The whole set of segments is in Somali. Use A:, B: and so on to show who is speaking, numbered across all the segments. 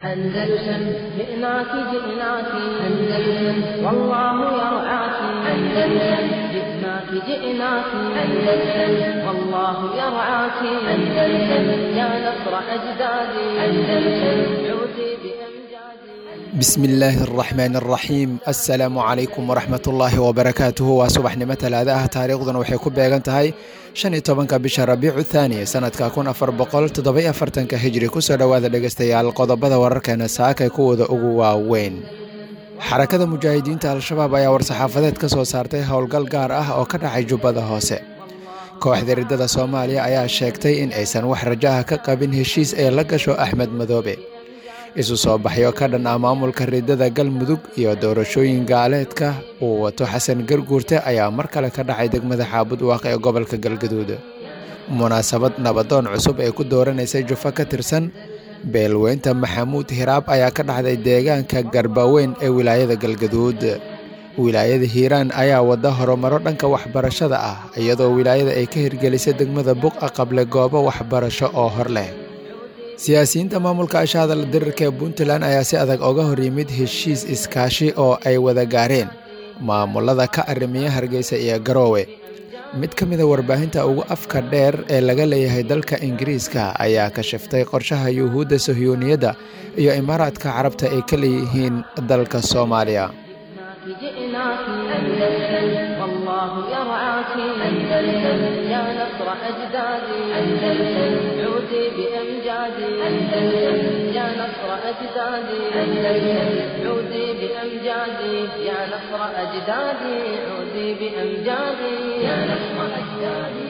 A: أندلسن جئناك جئناك أندلسن والله يرعاك أندلسن جئناك جئناك أندلسن والله يرعاك أندلسن يا نصر أجدادي أندلسن عودي بأمجادي
B: bismillaahi araxmaan araxiim assalaamu calaykum waraxmat ullaahi wabarakaatuhu waa subaxnimo talaada ah taariikhduna waxay ku beegan tahay shan iyo tobanka bisha rabiicu thaani sanadka kun afar boqol toddoby afartanka hijri kusoo dhowaada dhegeystayaal qodobada wararkeena saakay kuwooda ugu waaweyn xarakada mujaahidiinta al-shabaab ayaa war-saxaafadeed ka soo saartay howlgal gaar ah oo ka dhacay jubbada hoose kooxda riddada soomaaliya ayaa sheegtay in aysan wax rajaha ka qabin heshiis ee la gasho axmed madoobe isu soo baxyo ka dhan ah maamulka riddada galmudug iyo doorashooyin gaaleedka uu wato xasan garguurte ayaa mar kale ka dhacay degmada xaabud waaqe ee gobolka galgaduud munaasabad nabadoon cusub ee ku dooranaysay jufo ka tirsan beelweynta maxamuud hiraab ayaa ka dhacday deegaanka garbaweyn ee wilaayada galgaduud wilaayada hiiraan ayaa wada horumaro dhanka waxbarashada ah iyadoo wilaayada ay ka hirgelisay degmada buqa qable goobo waxbarasho oo hor leh siyaasiyiinta maamulka ashahadal dirirka ee puntland ayaa si adag oga hor yimid heshiis iskaashi oo ay wada gaareen maamulada ka arrimiya hargeysa iyo garoowe mid ka mida warbaahinta ugu afka dheer ee laga leeyahay dalka ingiriiska ayaa kashiftay qorshaha yuhuudda sahyuuniyadda iyo imaaraadka carabta ay ka leeyihiin dalka soomaaliya
A: جئناك أندلسن والله يرعاك أندلسن يا نصر أجدادي أندلسن عودي بأمجادي أندلسن يا نصر أجدادي أندلسن عودي بأمجادي يا نصر أجدادي عودي بأمجادي يا نصر أجدادي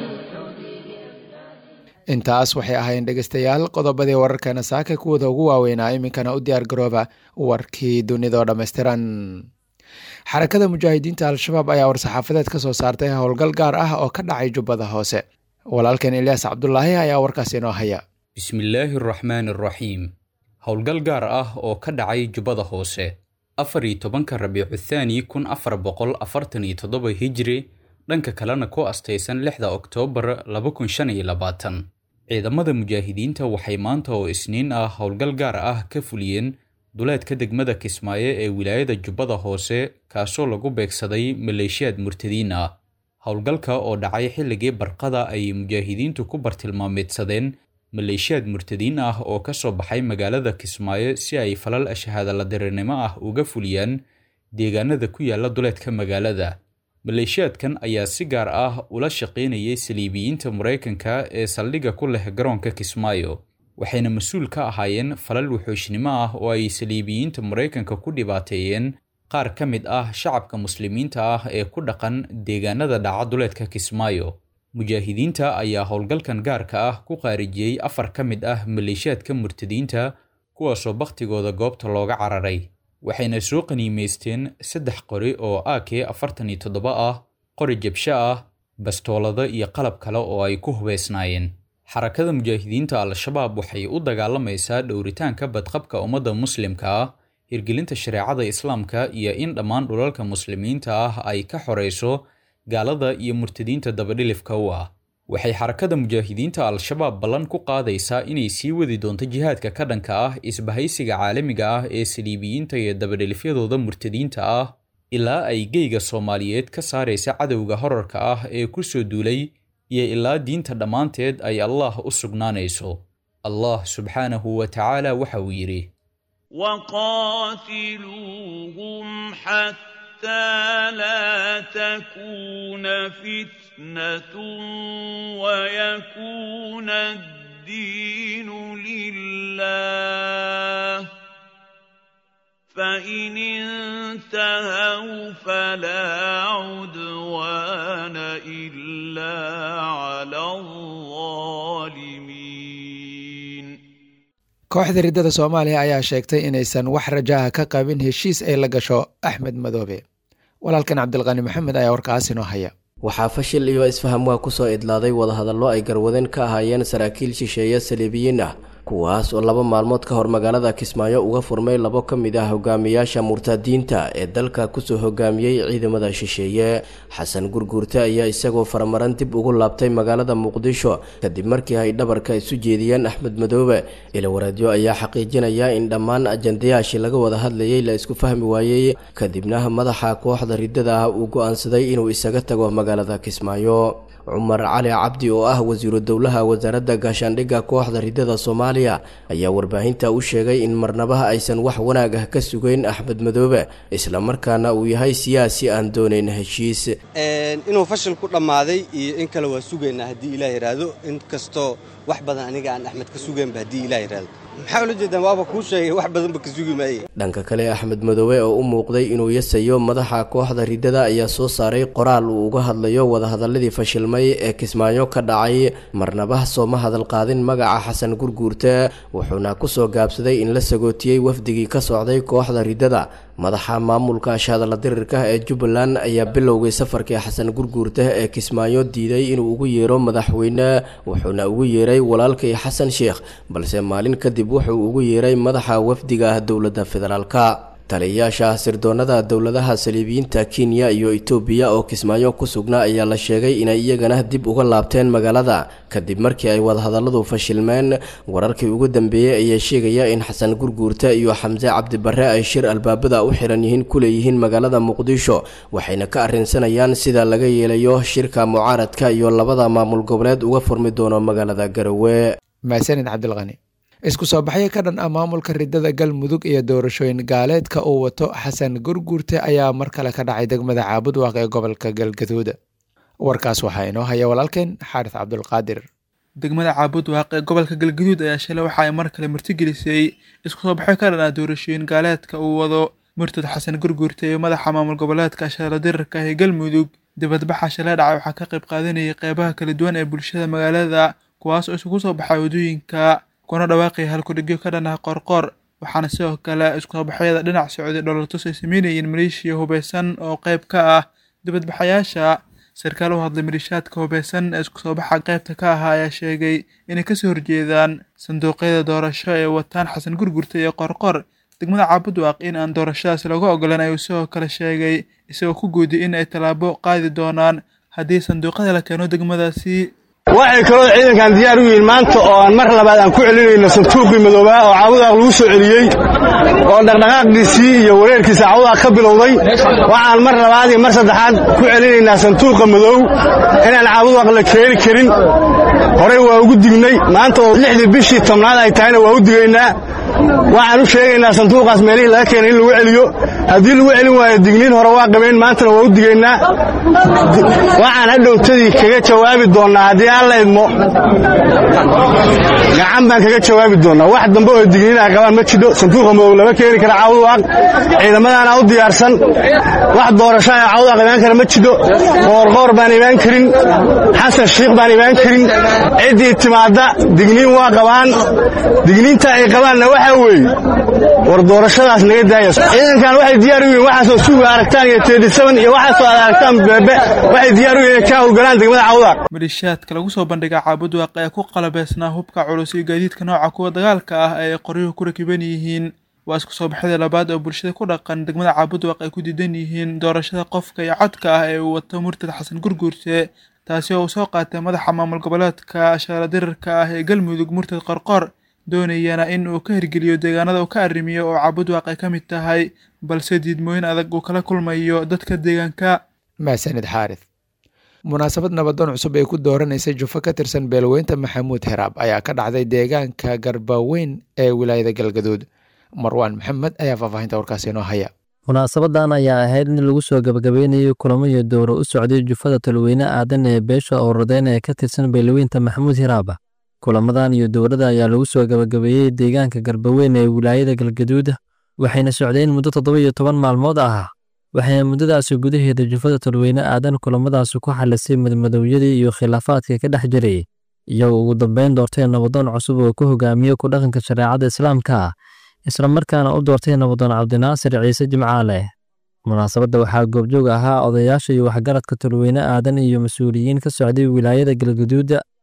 B: intaas waxay ahaayeen dhegeystayaal qodobadii wararkeena saaka kuwooda ugu waaweynaa iminkana u diyaar garooba warkii dunidoo dhammaystiran xarakada mujaahidiinta al-shabaab ayaa war-saxaafadeed ka soo saartay howlgal gaar ah oo ka dhacay jubbada hoose walaalkeen ilyaas cabdulaahi ayaa warkaas inoo haya
C: bismillaahi araxmaan araxiim howlgal gaar ah oo ka dhacay jubbada hoose afar iyo tobanka rabiicu thaani kun afar boqol afartan iyo toddoba hijri dhanka kalena ku astaysan lixda oktoobar laba kun shan iyo labaatan ciidamada mujaahidiinta waxay maanta oo isniin ah howlgal gaar ah ka fuliyeen duleedka degmada kismaayo ee wilaayada jubbada hoose kaasoo lagu beegsaday maleeshiyaad murtadiin ah howlgalka oo dhacay xilligii barqada ay mujaahidiintu ku bartilmaameedsadeen maleeshiyaad murtadiin ah oo ka soo baxay magaalada kismaayo si ay falal ashahadaladirinimo ah uga fuliyaan deegaanada ku yaala duleedka magaalada maleeshiyaadkan ayaa si gaar ah ula shaqaynayay saliibiyiinta maraykanka ee saldhigga ku leh garoonka kismaayo waxayna mas-uul ka ahaayeen falal wuxuushnimo ah oo ay saliibiyiinta maraykanka ku dhibaateeyeen qaar ka mid ah shacabka muslimiinta ah ee ku dhaqan deegaanada dhaca duleedka kismaayo mujaahidiinta ayaa howlgalkan gaarka ah ku qaarijiyey afar ka mid ah maleeshiyaadka murtadiinta kuwaasoo bakhtigooda goobta looga cararay waxayna soo qaniimaysteen saddex qori oo ak afartan iyo toddoba ah qori jabsho ah bastoolado iyo qalab kale oo ay ku hubeysnaayeen xarakada mujaahidiinta al-shabaab waxay u dagaalamaysaa dhowritaanka badqabka ummadda muslimka ah hirgelinta shareecada islaamka iyo in dhammaan dhulalka muslimiinta ah ay ka xorayso gaalada iyo murtadiinta dabadhilifka u ah waxay xarakada mujaahidiinta al-shabaab ballan ku qaadaysaa inay sii wadi doonto jihaadka ka dhanka ah isbahaysiga caalamiga ah ee saliibiyiinta iyo dabadhilifyadooda murtadiinta ah ilaa ay geyga soomaaliyeed ka saaraysa cadowga horarka ah ee ku soo duulay iyo ilaa diinta dhammaanteed ay allah u sugnaanayso allah subxaanahu wa tacaala waxa uu yidhi
D: وقاتلوهم حتى لا تكون فتنة ويكون الدين لله فإن انتهوا فلا عدوان إلا على الظالمين
B: kooxda riddada soomaaliya ayaa sheegtay inaysan wax rajaha ka qabin heshiis ay la gasho axmed madoobe walaalkan cabdilqani maxamed ayaa warkaas inoo haya
E: waxaa fashil iyo isfaham waa kusoo idlaaday wadahadallo ay garwadeen ka ahaayeen saraakiil shisheeye saliibiyiin ah kuwaas oo laba maalmood ka hor magaalada kismaayo uga furmay labo ka mid ah hogaamiyaasha murtadiinta ee dalka kusoo hogaamiyey ciidamada shisheeye xasan gurguurte ayaa isagoo faramaran dib ugu laabtay magaalada muqdisho kadib markii ay dhabarka isu jeediyeen axmed madoobe ilawareedyo ayaa xaqiijinaya in dhammaan ajandayaashii laga wada hadlayay la isku fahmi waayey kadibna madaxa kooxda riddada ah uu go-aansaday inuu isaga tago magaalada kismaayo cumar cali cabdi oo ah wasiiru dowlaha wasaaradda gaashaandhigga kooxda riddada soomaaliya ayaa warbaahinta u sheegay in marnabaha aysan wax wanaag ah ka sugeyn axmed madoobe islamarkaana uu yahay siyaasi aan doonayn heshiis
F: inuu fashil ku dhammaaday iyo in kale waa sugaynaa haddii ilaah yidhaahdo in kastoo wax badan aniga aan axmed ka sugaynba haddii ilaah yidhaahdo maxaa ula jeedaan waaba kuu sheegay wax badanba ka sugi maaye
E: dhanka kale axmed madoobe oo u muuqday inuu yasayo madaxa kooxda riddada ayaa soo saaray qoraal uu uga hadlayo wadahadaladii fashilmay ee kismaayo ka dhacay marnaba sooma hadal qaadin magaca xasan gurguurte wuxuuna kusoo gaabsaday in la sagootiyey wafdigii ka socday kooxda riddada madaxa maamulka ashadala dirirka ee jubbaland ayaa bilowgay safarkii xasan gurguurte ee kismaayo diiday inuu ugu yeero madaxweyne wuxuuna ugu yeeray walaalkay xasan sheekh balse maalin kadib wuxuu ugu yeeray madaxa wafdiga ah dowladda federaalka taliyayaasha sirdoonada dowladaha saliibiyiinta kenya iyo etoobiya oo kismaayo ku sugnaa ayaa la sheegay inay iyagana dib uga laabteen magaalada kadib markii ay wadahadalladu fashilmeen wararkii ugu dambeeyey ayaa sheegaya in xasan gurguurte iyo xamse cabdibarre ay shir albaabada u xiran yihiin ku leeyihiin magaalada muqdisho waxayna ka arrinsanayaan sida laga yeelayo shirka mucaaradka iyo labada maamul goboleed uga furmi doono magaalada garowe
B: maasanid cabdilqani isku soo baxyo ka dhan ah maamulka riddada galmudug iyo doorashooyin gaaleedka uu wato xasan gurguurte ayaa mar kale ka dhacay degmada caabudwaaq ee gobolka galgaduud warkaas waxaa inoo haya walaalkeen xaaris cabdulqaadir
G: degmada caabudwaaq ee gobolka galgaduud ayaa shalay waxa ay mar kale martigelisay isku soo baxyo ka dhan ah doorashooyin gaaleedka uu wado murtad xasan gurguurte iyo madaxa maamul goboleedka ashaala dirirka ee galmudug dibadbaxa shalay dhacay waxaa ka qayb qaadanayay qeybaha kala duwan ee bulshada magaalada kuwaas oo isugu soo baxay waddooyinka kuna dhawaaqaya halkudhigyo ka dhan ah qorqor waxaana sidoo kale iskusoobaxyada dhinac socday dholartus ay sameynayeen maleeshiya hubeysan oo qayb ka ah dibadbaxayaasha sarkaal u hadlay maleeshiyaadka hubeysan ee isku soo baxa qaybta ka ahaa ayaa sheegay inay kasoo horjeedaan sanduuqyada doorasho ee wataan xasan gurgurta iyo qorqor degmada caabudwaaq in aan doorashadaas laga ogolan ayuu sidoo kale sheegay isagoo ku guudiyay in ay tallaabo qaadi doonaan haddii sanduuqyada la keeno degmadaasi
H: waxay kaloo ciidankan diyaar u yihiin maanta oo aan mar labaad aan ku celinayno santuuqii madoobaa oo caabudaaq lagu soo celiyey oo dhaqdhaqaaqiisii iyo wareerkiisa caabudaaq ka bilowday waxaan mar labaad iyo mar saddexaad ku celinaynaa santuuqa madow inaan caabudaaq la keeni karin horey waa ugu dignay maanta oo lixdii bishii tobnaad ay tahayna waa u digaynaa waxaan u sheegaynaa sanduuqaas meelihii laga keenay in lagu celiyo haddii lagu celin waayo digniin hore waa qabeen maantana waa u digaynaa waxaan hadhowtadii kaga jawaabi doonnaa haddii aan la idmo gacan baan kaga jawaabi doonnaa wax dambe oo digniin ay qabaan ma jidho sanduuqa madow lama keeni kara cawdwaaq ciidamadaana u diyaarsan wax doorasho ee cawdwaaq imaan kara ma jidho qoorqoor baan imaan karin xasan shiikh baan imaan karin ciddii timaadda digniin waa qabaan digniinta ay qabaanna waxaa weeye war doorashadaas naga daaya ciidankan waxay diyaar u yihiin waxaasoo suuga aragtaan iyo teedisaban iyo waxaasoo aad aragtaan beebe waxay diyaar u yihiin inay ka howlgalaan degmada cawdaaq
G: maleeshiyaadka lagu soo bandhiga caabudwaaq ee ku qalabeysnaa hubka culus iyo gaadiidka nooca kuwa dagaalka ah ee ay qoryuhu ku rakiban yihiin waa isku soo baxyada labaad oo bulshada ku dhaqan degmada caabudwaaq ay ku diidan yihiin doorashada qofka iyo codka ah ee uu wato murtad xasan gurguurte taasi oo uu soo qaatay madaxa maamul goboleedka ashaara dirirka ah ee galmudug murtad qorqor doonayana in uu ka hirgeliyo deegaanada uu ka arrimiyo oo caabudwaaq ay ka mid tahay balse diidmooyin adag uu kala kulmayo dadka deegaanka
B: maasanid xaaris munaasabad nabadoon cusub ay ku dooranaysay jufo ka tirsan beelweynta maxamuud heraab ayaa ka dhacday deegaanka garbaweyn ee wilaayada galgaduud marwaan maxamed ayaa faahfaahinta warkaasi inoo haya
I: munaasabadan ayaa ahayd in lagu soo gabagabeynayo kulamo iyo dowro u socday jufada talweyne aadan ee beesha owradeyn ee ka tirsan beelweynta maxamuud hiraaba kulamadan iyo dowrada ayaa lagu soo gabagabeeyey deegaanka garbaweyn ee wilaayada galgaduud waxayna socdeen muddo toddoba iyo toban maalmood ah waxayna muddadaasi gudaheeda jufada talweyne aadan kulamadaasi ku xalisay madmadowyadii iyo khilaafaadka ka dhex jiray iyagoo ugu dambeyn doortay nabadoon cusub oo ku hogaamiye ku dhaqanka shareecada islaamka islamarkaana u doortay nabadoon cabdinaasir ciise jimcaale munaasabadda waxaa goobjoog ahaa odayaasha iyo waxgaradka talweyne aadan iyo mas-uuliyiin ka socday wilaayada galgaduuda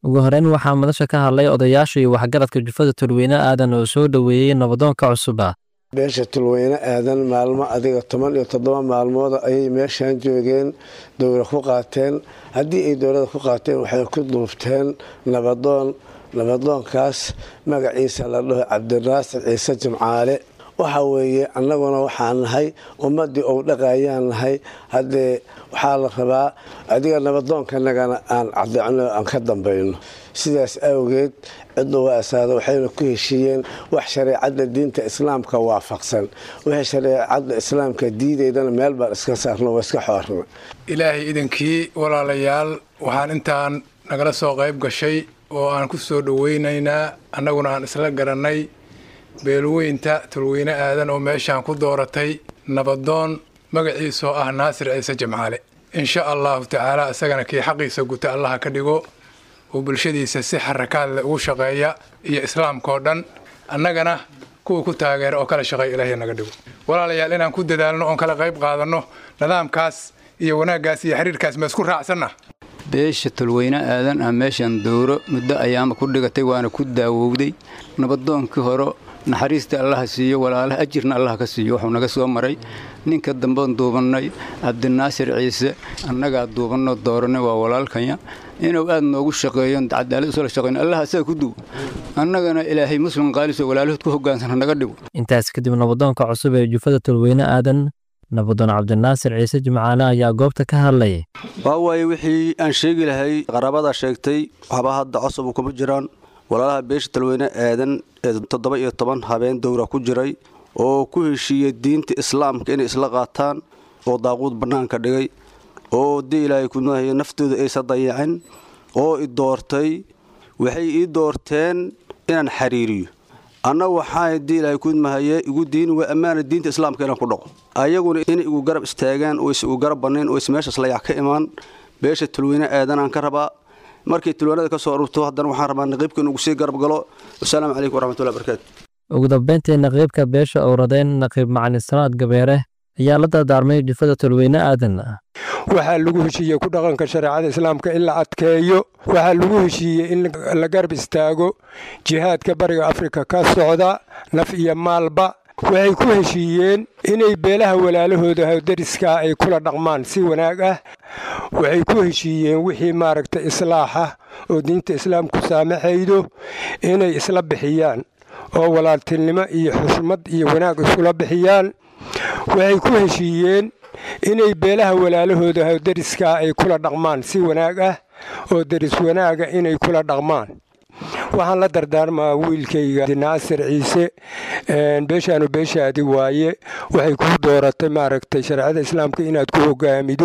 I: ugu horeyn waxaa madasha ka hadlay odayaasha iyo waxgaradka jufada tulweyne aadan oo soo dhoweeyey nabadoonka cusuba
J: beesha tulweyne aadan maalmo adiga toban iyo toddoba maalmood ayay meeshan joogeen dowla ku qaateen haddii ay dowlada ku qaateen waxay ku duubteen nabadoon nabadoonkaas magaciisa la dhaho cabdinaasir ciise jimcaale waxa weeye annaguna waxaan nahay ummaddii ou dhaqayaan nahay haddee waxaa la rabaa adiga nabadoonkanagana aan cadeecno aan ka dambayno sidaas awgeed cidda waa asaada waxayna ku heshiiyeen wax shareecadda diinta islaamka waafaqsan wixii shareecadda islaamka diidaydana meel baan iska saarno waa iska xoorna
K: ilaahay idankii walaalayaal waxaan intaan nagala soo qayb gashay oo aan ku soo dhoweynaynaa annaguna aan isla garannay beelweynta tulweyne aadan oo meeshaan ku dooratay nabadoon magaciisoo ah naasir ciise jimcaale insha allahu tacaala isagana kii xaqiisa guta allaha ka dhigo oo bulshadiisa si xarakaadle ugu shaqeeya iyo islaamkaoo dhan annagana kuwa ku taageera oo kala shaqeeya ilaahay naga dhigo walaalayaal inaan ku dadaalno oon kala qayb qaadanno nidaamkaas iyo wanaaggaas iyo xiriirkaas ma isku raacsanna
L: beesha tulweyne aadan ah meeshan dowro muddo ayaama ku dhigatay waana ku daawowday nabadoonkii hore naxariista allaha siiyo walaalaha ajirna allaha ka siiyo wuxuu naga soo maray ninka dambean duubannay cabdinaasir ciise annagaa duubanno dooranay waa walaalkanya inuu aad noogu shaqeeyo cadaalad usla shaqeyn allaha asaga ku duwo annagana ilaahay muslim qaaliso walaalahood ku hogaansana naga dhigo
I: intaas kadib nabadoonka cusub ee jufada tulweyne aadan nabadoon cabdinaasir ciise jimcaale ayaa goobta ka hadlayay
M: waa waaye wixii aan sheegi lahay qaraabada sheegtay waxba hadda cosab kuma jiraan walaalaha beesha talweyne aadan ee toddoba iyo toban habeen dowra ku jiray oo ku heshiiyey diinta islaamka inay isla qaataan oo daaquud bannaanka dhigay oo dii ilaahay kunahay naftooda aysa dayacin oo i doortay waxay ii doorteen inaan xiriiriyo anna waxaa dii ilaahay kudmahaye igu diin waa ammaana diinta islaamka inaan ku dhaqo ayaguna inay igu garab istaagaan oo is igu garab bannayn oo is meeshaas layac ka imaan beesha tulweyne aadanaan ka rabaa markay tulwaanada ka soo arurto haddana waxaan rabaa naqiibka inugu sii garab galo wasalaamu calaykum waraxmatullahi barakaatu
I: ugu dambeyntii naqiibka beesha owradeen naqiib macalin salaad gabeere ayaa la dardaarmay jufada tulweyne aadan
N: waxaa lagu heshiiyey ku dhaqanka shareecada islaamka in la adkeeyo waxaa lagu heshiiyey in la garab istaago jihaadka bariga afrika ka socda naf iyo maalba waxay ku heshiiyeen inay beelaha walaalahooda dariska ay kula dhaqmaan si wanaag ah waxay ku heshiiyeen wixii maaragta islaaxa oo diinta islaamku saamaxaydo inay isla bixiyaan oo walaaltinimo iyo xushmad iyo wanaag iskula bixiyaan waxay ku heshiiyeen inay beelaha walaalahooda dariska ay kula dhaqmaan si wanaag ah oo deris wanaaga inay kula dhaqmaan waxaan la dardaarmaa wiilkayga naasir ciise beeshaanu beeshaadi waaye waxay kuu dooratay maaragtay shareecada islaamka inaad ku hogaamido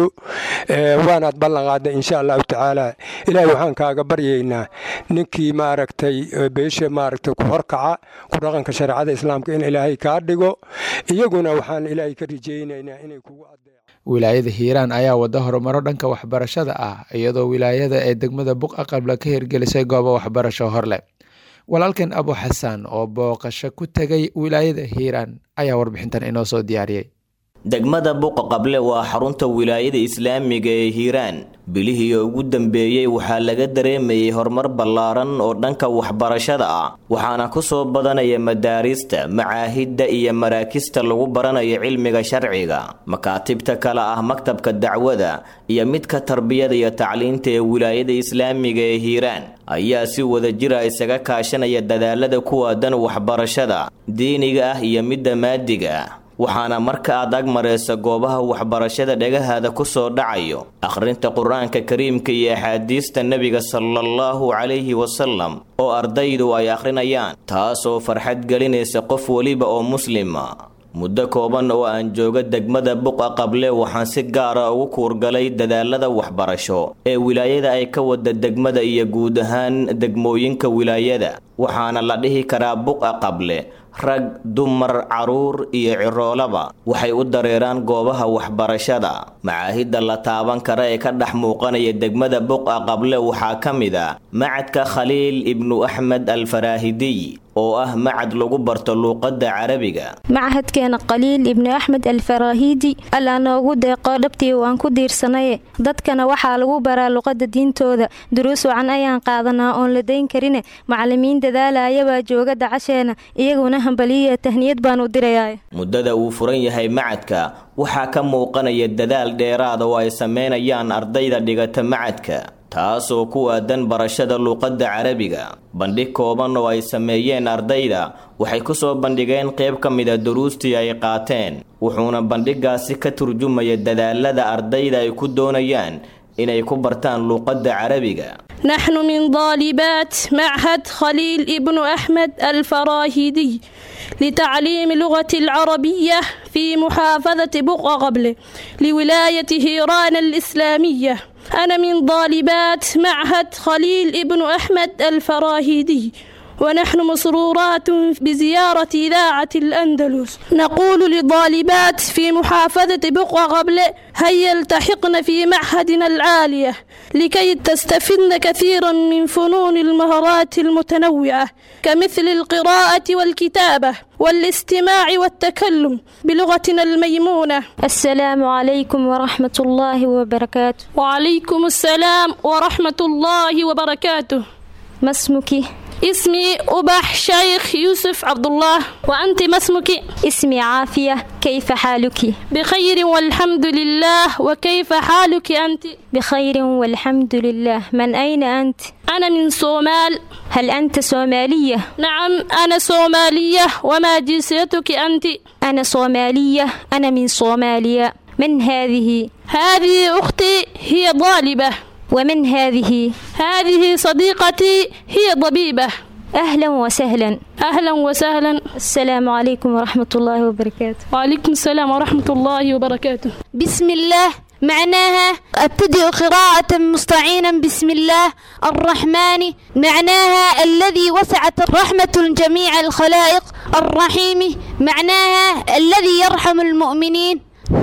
N: waanaad ballanqaadda insha allahu tacaala ilaahay waxaan kaaga baryaynaa ninkii maaragtay beesha maaragtay ku horkaca ku dhaqanka shareecada islaamka in ilaahay kaa dhigo iyaguna waxaan ilaahay ka rajaynaynaa inay kugu
B: wilaayada hiiraan ayaa wada horumaro dhanka waxbarashada ah iyadoo wilaayada ee degmada buqa qabla ka hirgelisay goobo waxbarasho horleh walaalkan abu xasaan oo booqasho ku tegay wilaayada hiiraan ayaa warbixintan inoo soo diyaariyey
O: degmada buqa qable waa xarunta wilaayada islaamiga ee hiiraan bilihii ugu dambeeyey waxaa laga dareemayay horumar ballaaran oo dhanka waxbarashada ah waxaana ku soo badanaya madaarista macaahidda iyo maraakista lagu baranayo cilmiga sharciga makaatibta kale ah maktabka dacwada iyo midka tarbiyada iyo tacliinta ee wilaayada islaamiga ee hiiraan ayaa si wadajira isaga kaashanaya dadaalada ku aadan waxbarashada diiniga ah iyo midda maadiga ah waxaana marka aad ag maraysa goobaha waxbarashada dhagahaada ku soo dhacayo akhrinta qur-aanka kariimka iyo axaadiista nebiga salaallahu calayhi wasalam oo ardaydu ay akhrinayaan taasoo farxad gelinaysa qof weliba oo muslima muddo kooban oo aan jooga degmada buqa qable waxaan si gaara ugu kuurgalay dadaalada waxbarasho ee wilaayada ay ka wada degmada iyo guud ahaan degmooyinka wilaayada waxaana la dhihi karaa buqa qable rag dumar caruur iyo ciroolaba waxay u dareeraan goobaha waxbarashada macaahidda la taaban kara ee ka dhex muuqanaya degmada buqa qable waxaa ka mid a macadka khaliil ibnu axmed alfaraahidiy oo ah macad lagu barto luuqadda carabiga
P: machadkeena qaliil ibnu axmed alfaraahiidi allaa noogu deeqo dhabtii waan ku diirsanaye dadkana waxaa lagu baraa luqadda diintooda duruus wacan ayaan qaadanaa oon la dayn karine macalimiin dadaalayabaa jooga dacasheena iyaguna hambaliya tahniyad baan u dirayaa
O: muddada uu furan yahay macadka waxaa ka muuqanaya dadaal dheeraada oo ay sameynayaan ardayda dhigata macadka taasoo ku aadan barashada luuqadda carabiga bandhig kooban oo ay sameeyeen ardayda waxay ku soo bandhigeen qayb ka mida duruustii ay qaateen wuxuuna bandhigaasi ka turjumaya dadaalada ardayda ay ku doonayaan inay ku bartaan luuqadda carabiga
Q: نحن من طالبات معهد خليل ابن أحمد الفراهيدي لتعليم لغة العربية في محافظة بقعة قبل لولاية هيران الإسلامية أنا من طالبات معهد خليل ابن أحمد الفراهيدي ونحن مسرورات بزيارة إذاعة الأندلس نقول للطالبات في محافظة بقعة قبل هيا التحقن في معهدنا العالية لكي تستفدن كثيرا من فنون المهارات المتنوعة كمثل القراءة والكتابة والاستماع والتكلم بلغتنا الميمونة
P: السلام عليكم ورحمة الله وبركاته
Q: وعليكم السلام ورحمة الله وبركاته
P: ما اسمك؟
Q: اسمي أبح شيخ يوسف عبد الله وأنت ما اسمك؟
P: اسمي عافية كيف حالك؟
Q: بخير والحمد لله وكيف حالك أنت؟
P: بخير والحمد لله من أين أنت؟
Q: أنا من صومال
P: هل أنت صومالية؟
Q: نعم أنا صومالية وما جنسيتك أنت؟
P: أنا صومالية أنا من صوماليا من هذه؟
Q: هذه أختي هي طالبة
P: ومن هذه؟
Q: هذه صديقتي هي طبيبة
P: أهلا وسهلا
Q: أهلا وسهلا
P: السلام عليكم ورحمة الله وبركاته
Q: وعليكم السلام ورحمة الله وبركاته
R: بسم الله معناها ابتدئ قراءة مستعينا بسم الله الرحمن معناها الذي وسعت الرحمة جميع الخلائق الرحيم معناها الذي يرحم المؤمنين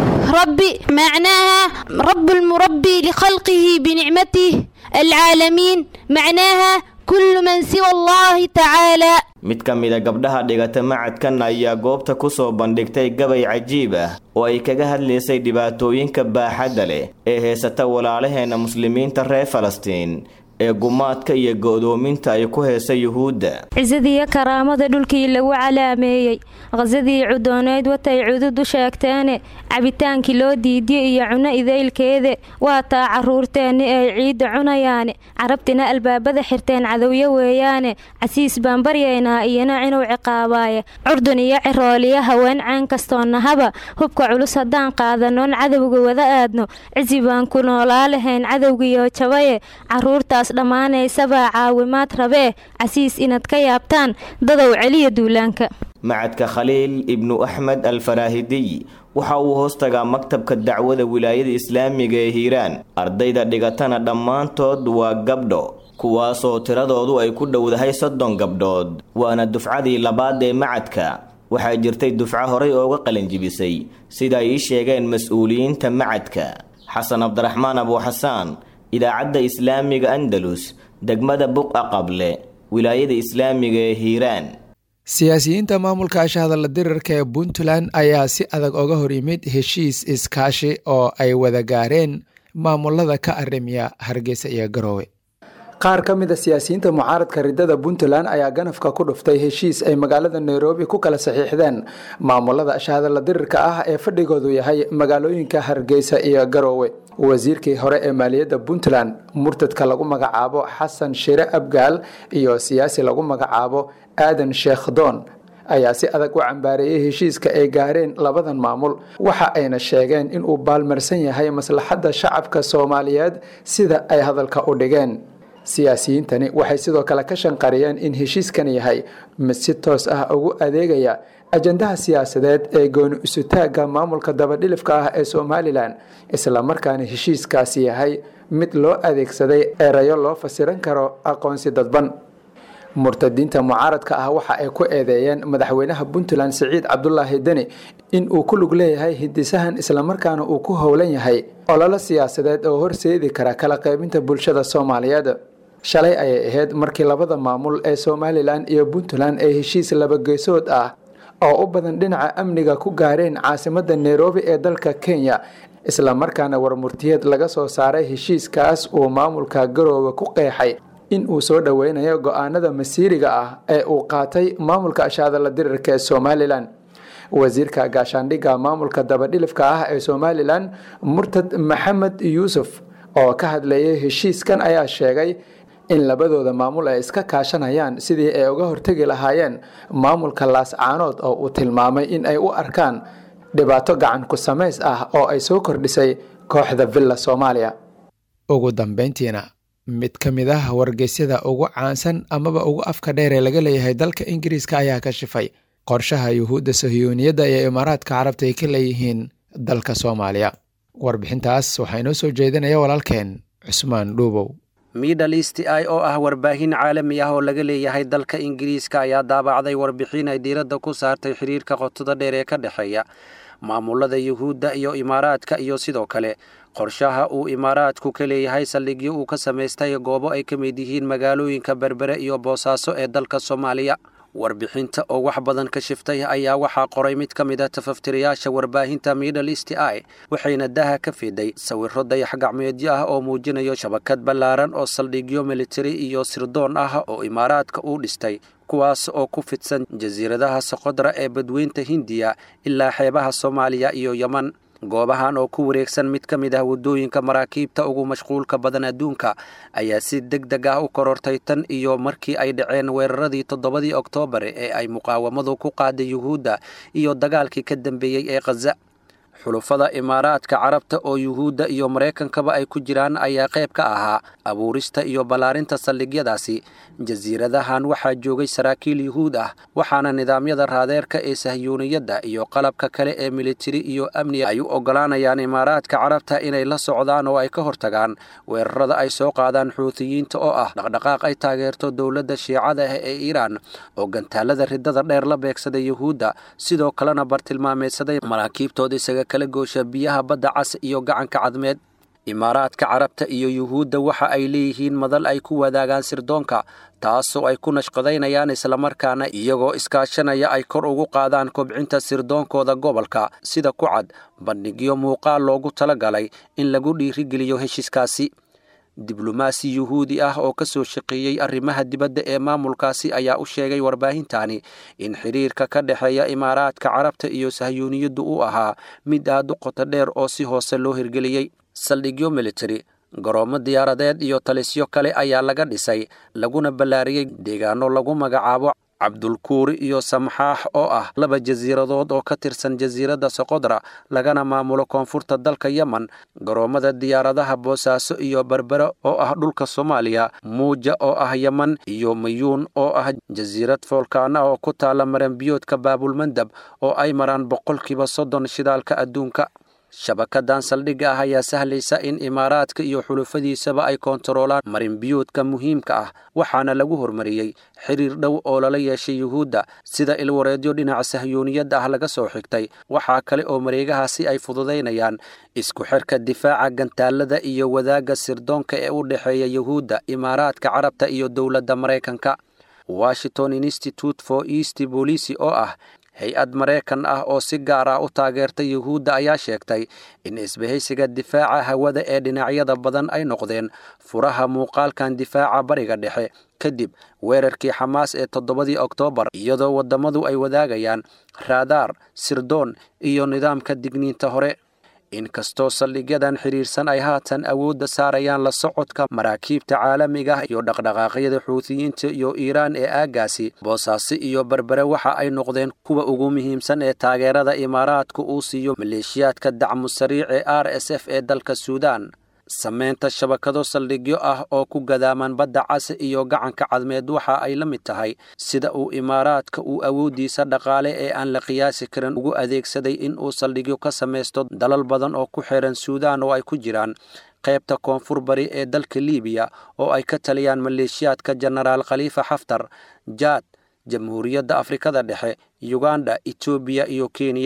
R: ربي معناها رب المربي لخلقه بنعمته العالمين معناها كل من سوى الله تعالى
O: mid ka mida gabdhaha dhigata macadkan ayaa goobta ku soo bandhigtay gabay cajiib ah oo ay kaga hadlaysay dhibaatooyinka baaxadda leh ee heysata walaalaheena muslimiinta reer falastiin ee gumaadka iyo go'doominta ay ku heesa yuhuudda
P: cisadii karaamada dhulkii lagu calaameeyey qasadii cudooneyd watay cudud u sheegteene cabitaankii loo diidiyey iyo cuno idaylkeede waa taa caruurteenni ay ciidda cunayaane carabtina albaabada xirteen cadowyo weeyaane casiis baan baryaynaa iyana inuu ciqaabaaye curdun iyo cirooliyo haween ceen kastoonnahaba hubka culus haddaan qaadanoon cadowga wada aadno cisi baan ku noolaa lahayn cadowgiyo jabaye caruurtaas dhammaanaysabaa caawimaad rabee casiis inaad ka yaabtaan dadow celiya duulaanka
O: macadka khaliil ibnu axmed alfaraahidiy waxa uu hoos tagaa maktabka dacwada wilaayada islaamiga ee hiiraan ardayda dhigatana dhammaantood waa gabdho kuwaasoo tiradoodu ay ku dhowdahay soddon gabdhood waana dufcadii labaad ee macadka waxaa jirtay dufco horay ooga qalinjibisay sida ay ii sheegeen mas-uuliyiinta macadka xasan cabdiraxmaan abuuxasaan idaacadda islaamiga andalus degmada buqa qable wilaayada islaamiga ee hiiraan
B: siyaasiyiinta maamulka ashahadalla dirirka ee puntland ayaa si adag oga hor yimid heshiis iskaashi oo ay wada gaareen maamulada ka arimiya hargeysa iyo garoowe
S: qaar ka mid a siyaasiyiinta mucaaradka ridada puntland ayaa ganafka ku dhuftay heshiis ay magaalada nairobi ku kala saxiixdeen maamulada ashahadalla dirirka ah ee fadhigoodu yahay magaalooyinka hargeysa iyo garoowe wasiirkii hore ee maaliyadda puntland murtadka lagu magacaabo xasan shire abgaal iyo siyaasi lagu magacaabo aadan sheekh doon ayaa si adag u cambaareeyey heshiiska ay gaareen labadan maamul waxa ayna sheegeen inuu baalmarsan yahay maslaxadda shacabka soomaaliyeed sida ay hadalka u dhigeen siyaasiyiintani waxay sidoo kale ka shanqariyeen in heshiiskan yahay mid si toos ah ugu adeegaya ajandaha siyaasadeed ee gooni isutaagga maamulka dabadhilifka ah ee somalilan islamarkaana heshiiskaasi yahay mid loo adeegsaday erayo loo fasiran karo aqoonsi dadban murtadiinta mucaaradka ah waxa ay ku eedeeyeen madaxweynaha puntland siciid cabdulaahi deni in uu ku lug leeyahay hindisahan islamarkaana uu ku howlan yahay ololo siyaasadeed oo horseedi kara kala qaybinta bulshada soomaaliyeed shalay ayay ahayd markii labada maamul ee somalilan iyo puntland ay heshiis labageesood ah oo u badan dhinaca amniga ku gaareen caasimada nairobi ee dalka kenya islamarkaana warmurtiyeed laga soo saaray heshiiskaas uu maamulka garoowe ku qeexay in uu soo dhoweynayo go-aanada masiiriga ah ee uu qaatay maamulka ashaadala dirirka ee somalilan wasiirka gaashaandhigga maamulka dabadhilifka ah ee somalilan murtad maxamed yuusuf oo ka hadlayay heshiiskan ayaa sheegay in labadooda maamul ay iska kaashanayaan sidii ay uga hortegi lahaayeen maamulka laascaanood oo uu tilmaamay in ay u arkaan dhibaato gacan ku samays ah oo ay soo kordhisay kooxda villa soomaaliya ugu dambeyntiina mid ka mid ah wargeysyada ugu caansan amaba ugu afka dheer ee laga leeyahay dalka ingiriiska ayaa ka shifay qorshaha yuhuudda sahyuuniyadda iyo imaaraadka carabta ay ka leeyihiin dalka soomaaliya warbixintaas waxaa inoo soo jeedinaya walaalkeen cusmaan dhuubow
T: middle east i oo ah warbaahin caalami ah oo laga leeyahay dalka ingiriiska ayaa daabacday warbixin ay diiradda ku saartay xiriirka qotada dheer ee ka dhexeeya maamulada yuhuudda iyo imaaraadka iyo sidoo kale qorshaha uu imaaraadku ka leeyahay saldhigyo uu ka samaystay goobo ay ka mid yihiin magaalooyinka berbere iyo boosaaso ee dalka soomaaliya warbixinta oo wax badan ka shiftay ayaa waxaa qoray mid ka mid a tafaftirayaasha warbaahinta middle east i waxayna daha ka fiday sawiro dayax gacmeedyo ah oo muujinayo shabakad ballaaran oo saldhigyo militari iyo sirdoon ah oo imaaraadka uu dhistay kuwaas oo ku fidsan jasiiradaha soqodra ee badweynta hindiya ilaa xeebaha soomaaliya iyo yeman goobahan oo ku wareegsan mid ka mid ah waddooyinka maraakiibta ugu mashquulka badan adduunka ayaa si deg deg ah u korortay tan iyo markii ay dhaceen weeraradii toddobadii oktoobar ee ay muqaawamadu ku qaaday yuhuudda iyo dagaalkii ka dambeeyey ee khaza xulufada imaaraadka carabta oo yuhuudda iyo maraykankaba ay ku jiraan ayaa qayb ka ahaa abuurista iyo ballaarinta saldhigyadaasi jasiiradahan waxaa joogay saraakiil yuhuud ah waxaana nidaamyada raadeerka ee sahyuuniyadda iyo qalabka kale ee militari iyo amni ay u oggolaanayaan imaaraadka carabta inay la socdaan oo ay ka hortagaan weerarada ay soo qaadaan xuutiyiinta oo ah dhaqdhaqaaq ay taageerto dowladda shiicada ah ee iiraan oo gantaalada ridada dheer la beegsaday yuhuudda sidoo kalena bartilmaameedsaday maraakiibtooda isaga kala goosha biyaha badda cas iyo gacanka cadmeed imaaraadka carabta iyo yuhuudda waxa ay leeyihiin madal ay ku wadaagaan sirdoonka taasoo ay ku nashqadaynayaan islamarkaana iyagoo iskaashanaya ay kor ugu qaadaan kobcinta sirdoonkooda gobolka sida ku cad bandhigyo muuqaal loogu talagalay in lagu dhiirigeliyo heshiiskaasi diblomaasi yuhuudi ah oo ka soo shaqeeyey arrimaha dibadda ee maamulkaasi ayaa u sheegay warbaahintani in xidhiirka ka dhexeeya imaaraadka carabta iyo sahyuuniyaddu uu ahaa mid aad u qoto dheer oo si hoose loo hirgeliyey saldhigyo militari garoomo diyaaradeed iyo talisyo kale ayaa laga dhisay laguna ballaariyey deegaano lagu magacaabo cabdulkuuri iyo samxaax oo ah laba jasiiradood oo ka tirsan jasiiradda soqodra lagana maamulo koonfurta dalka yemen garoommada diyaaradaha boosaaso iyo berbere oo ah dhulka soomaaliya muuja oo ah yemen iyo mayuun oo ah jasiirad foolkaana oo ku taala maranbiyoodka baabulmandab oo ay maraan boqolkiiba soddon shidaalka adduunka shabakadan saldhigga ah ayaa sahlaysa in imaaraadka iyo xulufadiisaba ay koontaroolaan marinbiyoodka muhiimka ah waxaana lagu hormariyey xiriir dhow oo lala yeeshay yuhuudda sida ilwareedyo dhinaca sahyuuniyadda ah laga soo xigtay waxaa kale oo mareegahaasi ay fududaynayaan isku xirka difaaca gantaalada iyo wadaagga sirdoonka ee u dhexeeya yuhuudda imaaraadka carabta iyo dowladda maraykanka washington institute for east bolisi oo ah hay-ad maraykan ah oo si gaar ah u taageerta yuhuudda ayaa sheegtay in isbahaysiga difaaca hawada ee dhinacyada badan ay noqdeen furaha muuqaalkan difaaca bariga dhexe kadib weerarkii xamaas ee toddobadii oktoobar iyadoo waddamadu ay wadaagayaan raadaar sirdoon iyo nidaamka digniinta hore inkastoo saldhigyadan xidhiirsan ay haatan awoodda saarayaan la socodka maraakiibta caalamiga iyo dhaqdhaqaaqyada xuutiyiinta iyo iiraan ee aaggaasi boosaaso iyo berbere waxa ay noqdeen kuwa ugu muhiimsan ee taageerada imaaraadku uu siiyo maleeshiyaadka dacmu sariic ee r s f ee dalka suudaan samaynta shabakado saldhigyo ah oo ku gadaaman badda cas iyo gacanka cadmeed waxa ay la mid tahay sida uu imaaraadka uu awooddiisa dhaqaale ee aan la qiyaasi karin ugu adeegsaday in uu saldhigyo ka samaysto dalal badan oo ku xiran suudaan oo ay ku jiraan qaybta koonfur bari ee dalka liibiya oo ay ka taliyaan maleeshiyaadka jenaraal khaliifa xaftar jaad jamhuuriyadda afrikada dhexe yuganda etoobiya iyo kenya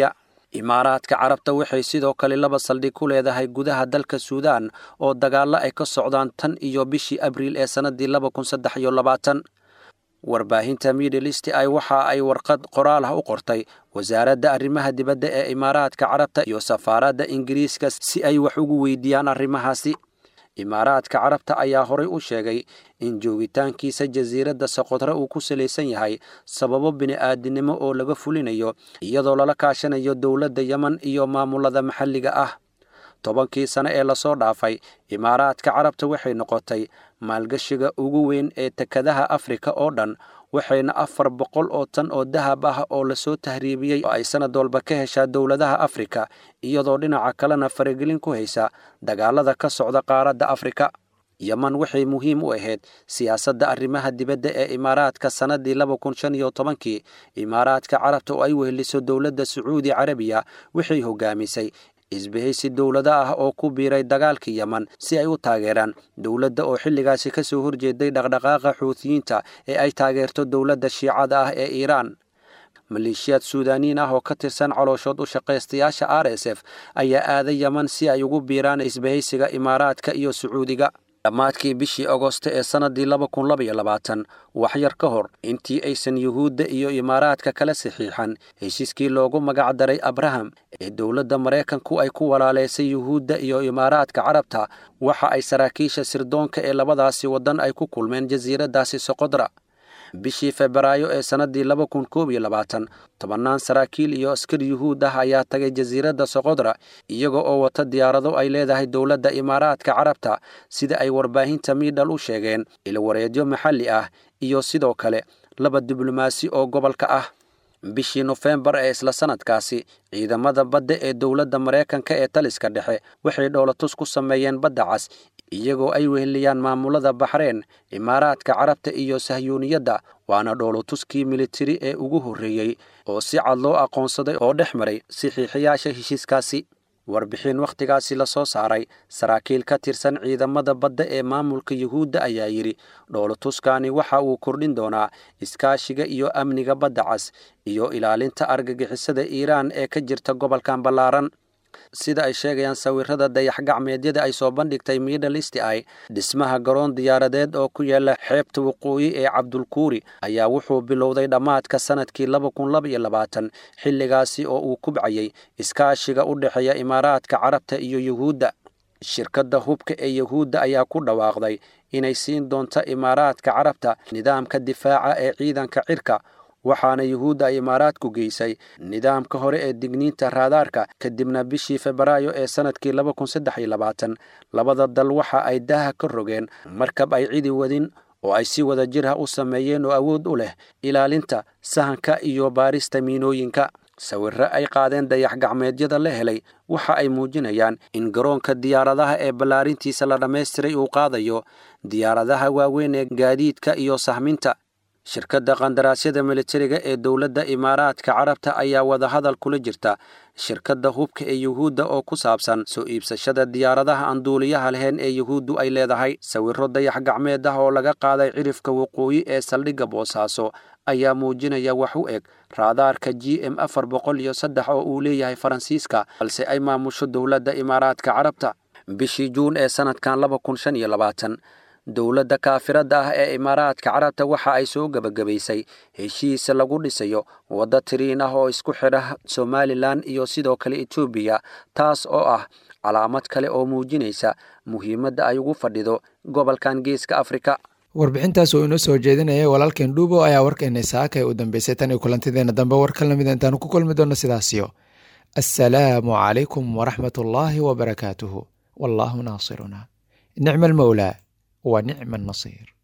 T: imaaraadka carabta waxay sidoo kale laba saldhig ku leedahay gudaha dalka suudaan oo dagaallo ay ka socdaan tan iyo bishii abriil ee sannaddii laba kun saddex iyo labaatan warbaahinta middlist ay waxa ay warqad qoraal ah u qortay wasaaradda arrimaha dibadda ee imaaraadka carabta iyo safaaradda ingiriiska si ay wax ugu weydiiyaan arrimahaasi imaaraadka carabta ayaa horay u sheegay in joogitaankiisa jasiiradda soqodre uu ku salaysan yahay sababo bini'aadinimo oo laga fulinayo iyadoo lala kaashanayo dowladda yemen iyo maamulada maxalliga ah tobankii sane ee lasoo dhaafay imaaraadka carabta waxay noqotay maalgashiga ugu weyn ee tekadaha afrika oo dhan waxayna afar boqol oo tan oo dahab ah oo lasoo tahriibiyey oo ay sanad walba ka heshaa dowladaha afrika iyadoo dhinaca kalena faragelin ku haysa dagaalada ka socda qaaradda afrika yeman waxay muhiim u ahayd siyaasadda arrimaha dibadda ee imaaraadka sannaddii laba kun shan iyo tobankii imaaraadka carabta oo ay weheliso dowladda sacuudi carabiya waxay hogaamisay isbahaysi dowlado ah oo ku biiray dagaalka yeman si ay u taageeraan dowladda oo xilligaasi ka soo horjeeday dhaqdhaqaaqa xuutiyiinta ee ay taageerto dowladda shiicada ah ee iiraan maleeshiyaad suudaaniin ah oo ka tirsan calooshood u shaqaystayaasha r s f ayaa aaday yeman si ay ugu biiraan isbahaysiga imaaraadka iyo sacuudiga dhammaadkii bishii agosto ee sannaddii laba kun labaiyo labaatan waxyar ka hor intii aysan yuhuudda iyo imaaraadka kala saxiixan heshiiskii loogu magac daray abraham ee dowladda maraykanku ay ku walaalaysay yuhuudda iyo imaaraadka carabta waxa ay saraakiisha sirdoonka ee labadaasi waddan ay ku kulmeen jasiiraddaasi soqodra bishii febraayo ee sannaddii laba kun koob iyo labaatan tobannaan saraakiil iyo askar yuhuud ah ayaa tagay jasiiradda soqodra iyaga oo wata diyaarado ay leedahay dowladda imaaraadka carabta sida ay warbaahinta miidhal u sheegeen ilwareedyo maxalli ah iyo sidoo kale laba diblomaasi oo gobolka ah bishii nofembar ee isla sanadkaasi ciidamada badda ee dowladda maraykanka ee taliska dhexe waxay dhoolatus ku sameeyeen badda cas iyagoo ay weheliyaan maamulada baxreen imaaraadka carabta iyo sahyuuniyadda waana dhoolotuskii militari ee ugu horreeyey oo si cad loo aqoonsaday oo dhex maray saxiixiyaasha heshiiskaasi warbixin wakhtigaasi la soo saaray saraakiil ka tirsan ciidamada badda ee maamulka yuhuudda ayaa yidhi dhoolotuskani waxa uu kordhin doonaa iskaashiga iyo amniga badda cas iyo ilaalinta argagixisada iiraan ee ka jirta gobolkan ballaaran sida ay sheegayaan sawirada dayax-gacmeedyada ay soo bandhigtay middlist ay dhismaha garoon diyaaradeed oo ku yaala xeebta waqooyi ee cabdulkuuri ayaa wuxuu bilowday dhammaadka sanadkii laba kun laba iyo labaatan xilligaasi oo uu kubcayay iskaashiga u dhexeeya imaaraadka carabta iyo yuhuudda shirkadda hubka ee yuhuudda ayaa ku dhawaaqday inay siin doonto imaaraadka carabta nidaamka difaaca ee ciidanka cirka waxaana yuhuudda ay imaaraadku geysay nidaamka hore ee digniinta raadaarka kadibna bishii febraayo ee sanadkii laba kun saddex iyo labaatan labada dal waxa ay daaha ka rogeen markab ay cidi wadin oo ay si wada jir ah u sameeyeen oo awood u leh ilaalinta sahanka iyo baarista miinooyinka sawirro ay qaadeen dayax-gacmeedyada la helay waxa ay muujinayaan in garoonka diyaaradaha ee ballaarintiisa la dhammaystiray uu qaadayo diyaaradaha waaweyn ee gaadiidka iyo sahminta shirkadda qandaraasyada militariga ee dowladda imaaraadka carabta ayaa wadahadal kula jirta shirkadda hubka ee yuhuudda oo ku saabsan soo iibsashada diyaaradaha aan duuliyaha lahayn ee yuhuuddu ay leedahay sawirro dayax gacmeed ah oo laga qaaday cirifka waqooyi ee saldhigga boosaaso ayaa muujinaya wax u eg raadaarka g m afar boqol iyo saddex oo uu leeyahay faransiiska balse ay maamusho dowladda imaaraadka carabta bishii juun ee sanadkan laba kun shan iyo labaatan dowladda kaafiradda ah ee imaaraadka carabta waxa ay soo gebagabaysay heshiis lagu dhisayo waddo tiriin ah oo isku xidha somalilan iyo sidoo kale etoobiya taas oo ah calaamad kale oo muujinaysa muhiimadda ay ugu fadhido gobolkan geeska afrika
B: warbixintaas oo inoo soo jeedinaya walaalkeen dhuubo ayaa warkeena saaka ee u dambeysay tan iyo kulantideena dambe war ka lamid intaanu ku kulmi doonno sidaasiyo assalaamu calaykum waraxmat ullaahi wabarakaatuhu wallaahu naasiruna nicma almowlaa ونعم النصير